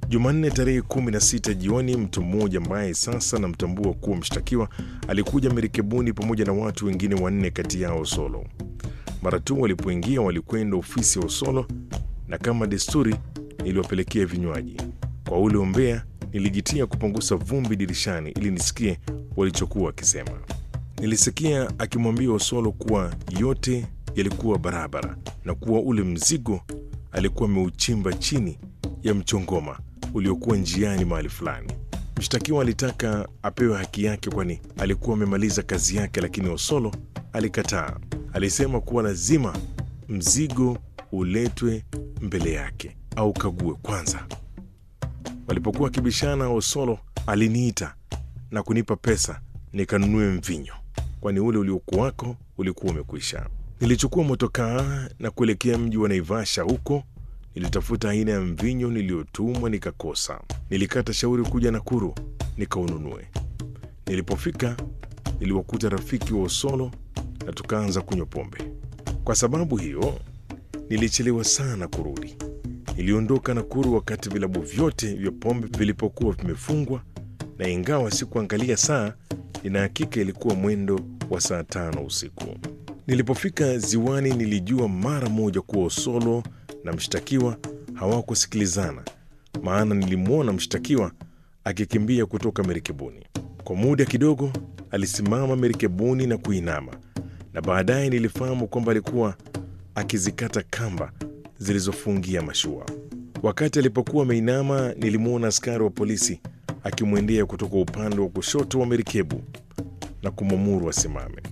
Jumanne tarehe 16 jioni, mtu mmoja ambaye sasa namtambua kuwa mshtakiwa alikuja merikebuni pamoja na watu wengine wanne, kati yao Osolo. Mara tu walipoingia walikwenda ofisi ya Osolo na kama desturi niliwapelekea vinywaji. Kwa ule umbea nilijitia kupunguza vumbi dirishani ili nisikie walichokuwa wakisema. Nilisikia akimwambia Osolo kuwa yote yalikuwa barabara na kuwa ule mzigo alikuwa ameuchimba chini ya mchongoma uliokuwa njiani mahali fulani. Mshtakiwa alitaka apewe haki yake, kwani alikuwa amemaliza kazi yake, lakini Osolo alikataa. Alisema kuwa lazima mzigo uletwe mbele yake au kague kwanza. Walipokuwa wakibishana, Osolo aliniita na kunipa pesa nikanunue mvinyo, kwani ule uliokuwako ulikuwa umekwisha. Nilichukua motokaa na kuelekea mji wa Naivasha. Huko nilitafuta aina ya mvinyo niliyotumwa nikakosa. Nilikata shauri kuja Nakuru nikaununue. Nilipofika niliwakuta rafiki wa Osolo na tukaanza kunywa pombe. Kwa sababu hiyo nilichelewa sana kurudi. Niliondoka Nakuru wakati vilabu vyote vya pombe vilipokuwa vimefungwa, na ingawa sikuangalia saa, nina hakika ilikuwa mwendo wa saa tano usiku. Nilipofika ziwani, nilijua mara moja kuwa Osolo na mshtakiwa hawakusikilizana, maana nilimwona mshtakiwa akikimbia kutoka merikebuni. Kwa muda kidogo alisimama merikebuni na kuinama, na baadaye nilifahamu kwamba alikuwa akizikata kamba zilizofungia mashua. Wakati alipokuwa ameinama, nilimwona askari wa polisi akimwendea kutoka upande wa kushoto wa merikebu na kumwamuru asimame.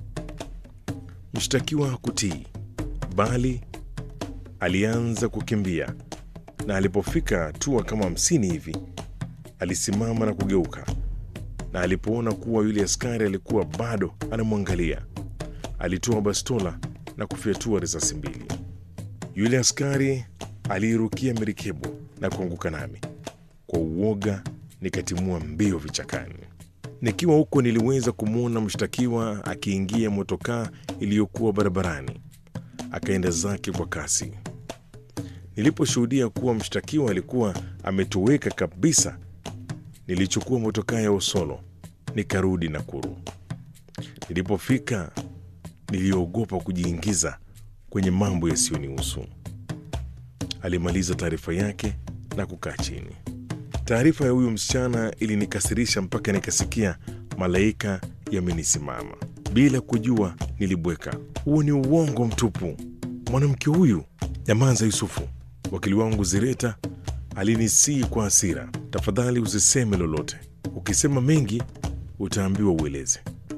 Mshtakiwa hakutii, bali alianza kukimbia, na alipofika hatua kama hamsini hivi alisimama na kugeuka, na alipoona kuwa yule askari alikuwa bado anamwangalia, alitoa bastola na kufyatua risasi mbili. Yule askari aliirukia merikebu na kuanguka nami. Kwa uoga nikatimua mbio vichakani. Nikiwa huko niliweza kumwona mshtakiwa akiingia motokaa iliyokuwa barabarani, akaenda zake kwa kasi. Niliposhuhudia kuwa mshtakiwa alikuwa ametoweka kabisa, nilichukua motokaa ya Osolo nikarudi Nakuru. Nilipofika niliogopa kujiingiza kwenye mambo yasiyonihusu. Alimaliza taarifa yake na kukaa chini. Taarifa ya huyu msichana ilinikasirisha mpaka nikasikia malaika yamenisimama. Bila kujua nilibweka, huo ni uongo mtupu. Mwanamke huyu Nyamanza Yusufu, wakili wangu Zireta alinisii kwa hasira, tafadhali usiseme lolote. Ukisema mengi utaambiwa ueleze.